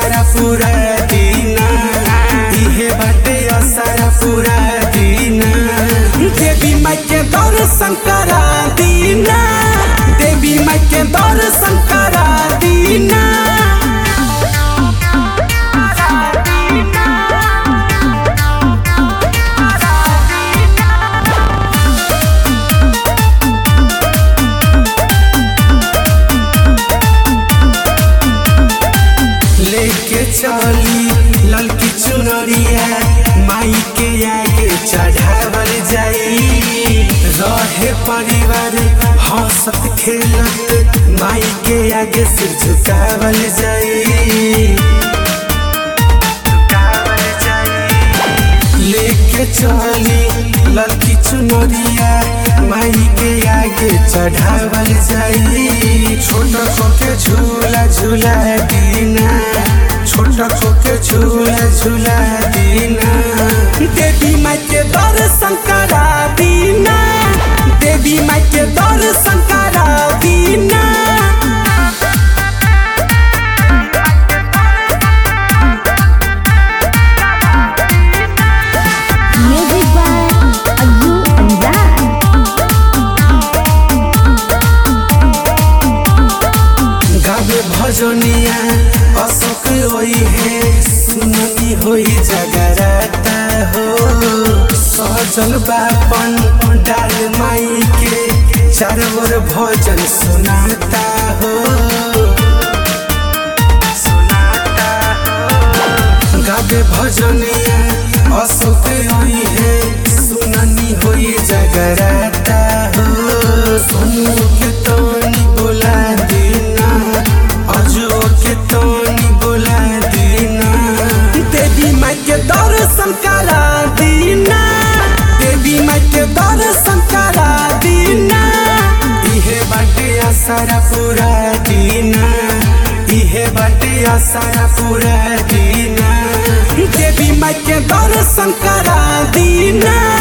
असरा पूरा दीना इहे बाटे असरा पूरा दीना देवी माई के दर्शन करा दीना देवी माई के दर्शन करा दीना लेके चली ललकी चुनरिया माई के आगे चढ़ावल जाई रहे परिवार हंसत खेलत माई के आगे सिर झुकावल जाई लेके चली ललकी चुनरिया माई के आगे चढ़ावल जाई छोटा खोके झूला झूला दीना छोटा खोके झूला झूला दीना देवी माई के दर्शन करा दीना देवी माई के दर्शन करा दीना Music by Azu Anzar. गावे भजनिया अशोक होई है सुननी होई जगराता हो सजल बापन डाल माई के चारों ओर भजन सुनाता हो सुनाता हो गावे भजनिया अशोक होई है सुननी होई जगराता हो सुनु के तोनी बोला देना अजो के तोनी बोला देना देवी माई के दर्शन करा दीना देवी माई के दर्शन करा दीना इहे बाटे असरा पूरा दीना इहे बाटे असरा पूरा दीना देवी माई के दर्शन करा दीना